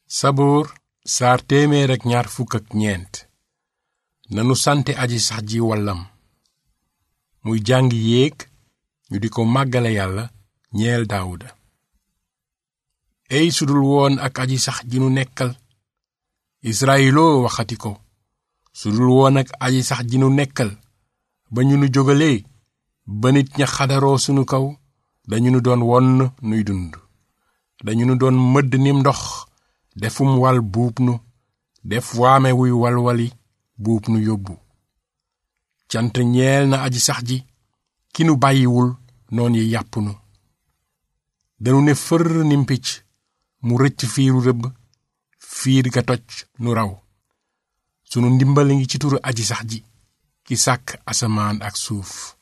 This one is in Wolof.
saboor saar téeméer ak ñaar fukk ak ñeent nanu sante aji sax ji wallam muy jàng yéeg ñu di ko màggale yàlla ñeel daawuda ey sudul woon ak aji sax ji nu nekkal israyiloo waxati ko sudul woon ak aji sax ji nu nekkal ba ñu nu jógalee ba nit ña xadaroo sunu kaw dañu nu doon wonn nuy dund dañu nu doon mëdd nim ndox defum wal buub nu def waame wuy walwali buub nu yóbbu cant ñeel na aji sax ji ki nu bàyyiwul noon yi yàpp nu danu ne fër nim picc mu rëcc fiiru rëbb fiir ga toj nu raw sunu ndimbali ngi ci turu aji sax ji ki sàkk asamaan ak suuf